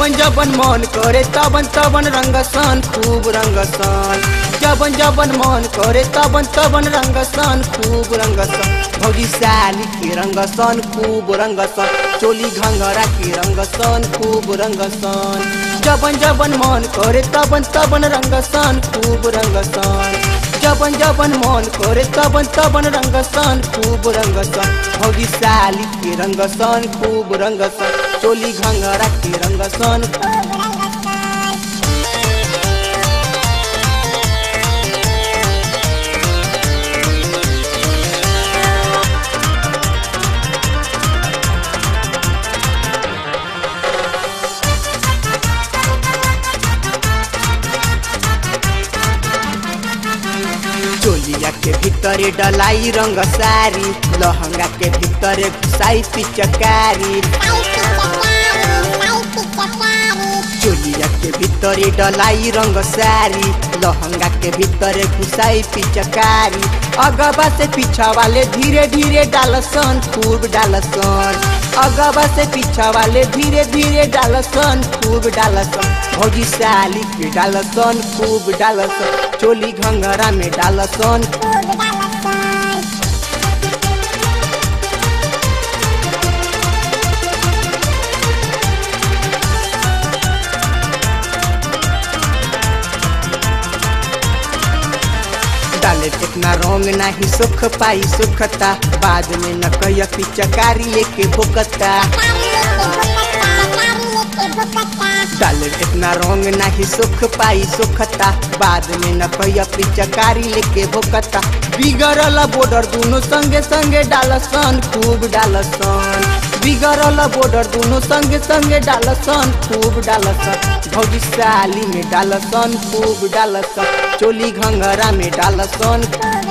जबन जबन मन करे तबन तबन रंगसन खूब रंगसन जबन जबन मन करे तबन तबन रंगसन खूब रंगसन भौजी साली के रंगसन खूब रंगसन चोली घंगरा के रंगसन खूब रंगसन जबन जबन मन करे तबन तबन रंगसन खूब रंगसन जबन जबन मन करे तबन तबन रंगसन खूब रंगसन भौजी साली के रंगसन खूब रंगसन चोली घंगरा के रंगसन चोलिया के भीतरे डलाई रंग सारी लहंगा के भीतरे घुसाई पिचकारी चोलिया के भीतरे डलाई रंग सारी लहंगा के भीतरे घुसाई पिचकारी अगबा से पीछा वाले धीरे धीरे डालसन खूब डालसन अगबा से पीछा वाले धीरे धीरे डालसन खूब डालसन भौजी साली के डालसन खूब डालसन चोली घंगरा में डालसन डाले कितना रंग नाही सुख पाई सुखता बाद में न कह पिचकारी लेके भुकता डाले कितना रंग नाही सुख पाई सुखता बाद में न कह पिचकारी लेके भुकता बिगड़ल बॉर्डर दोनों संगे संगे डालसन खूब डालसन बिगड़ल बॉर्डर दोनों संगे संगे डालसन खूब डालसन भौजी साली में डालसन खूब डालसन चोली घंगरा में डालसन